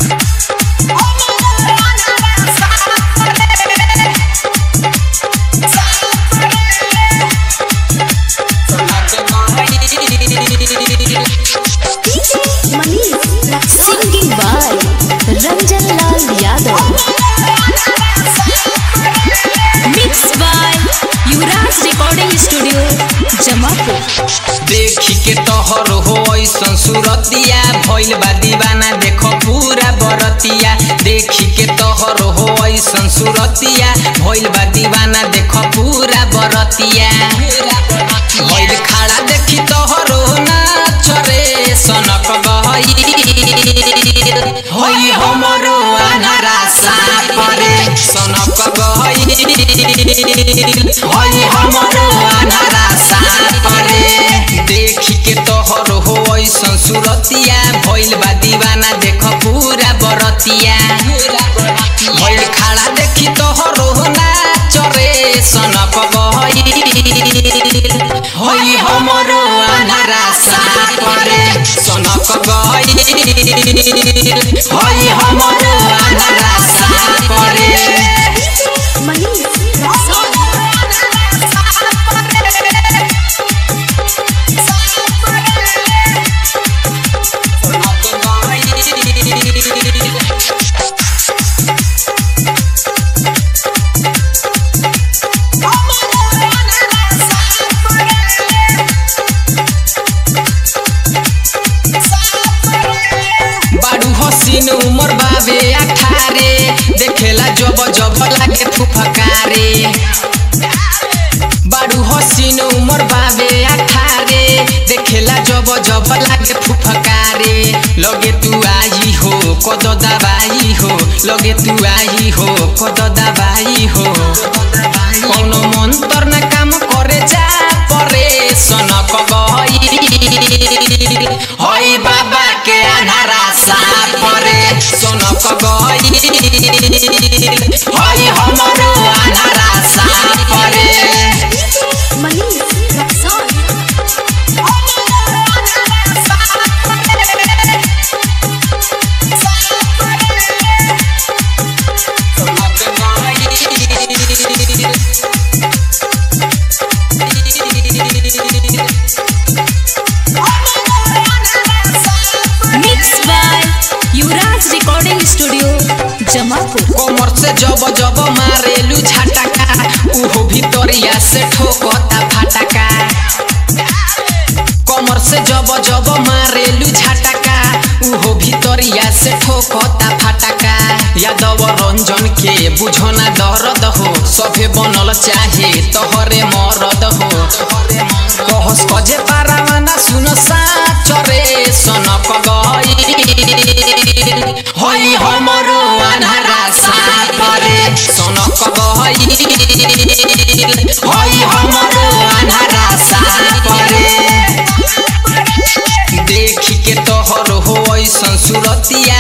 Singing by Ranjan Lal Yadav. Mixed by Yuvraj Recording Studio, Jamapur. देखी के तोहर हो ऐसन सूरतिया भइल बा दीवाना देखो पूरा बरतिया देखी के तोहर हो ऐसन सूरतिया भइल बा दीवाना देखो पूरा बरतिया भइल खड़ा देखी तोहर हो नाच रे सनक गई होई हमरो अनारा सापरे सनक गई होई हमरो अनारा सापरे देखी के तोहर हो ऐसन सूरतिया भइल बा दीवाना देख पूरा बरतिया भइल खड़ा देखी तोहर हो नाच रे सनक गई होई हमरो अनारा सापरे सनक गई होई हमरो अनारा सापरे बाडू हसीन उमर बाबे अठारे देखेला जब जब लागे फुफकारे बाडू हसीन उमर बाबे अठारे देखेला जब जब लागे फुफकारे लगे तू आई हो कद दबाई हो लगे तू आई हो कद दबाई हो कौनो मंत्र ना काम करे जा परे सनक गई हई बाबा के अनारा सापरे सनक गई हई हमरो अनारा सापरे Mixed by Yuvraj Recording Studio, Jamapur. कमर से जब जब मारेलू झटका उहो भितरिया से ठोकता फटका कमर से जब जब मारेलू झटका उहो भितरिया से ठोकता फटका यादव रंजन के बुझना दर्द हो सभे बनल चाहे तोहरे मरद हो कहस कजे पारावाना सुन साच रे सनक गई हई हमरो अनारा सापरे सनक गई हई हमरो अनारा सापरे देखी के तोहर हो ऐसन सूरतिया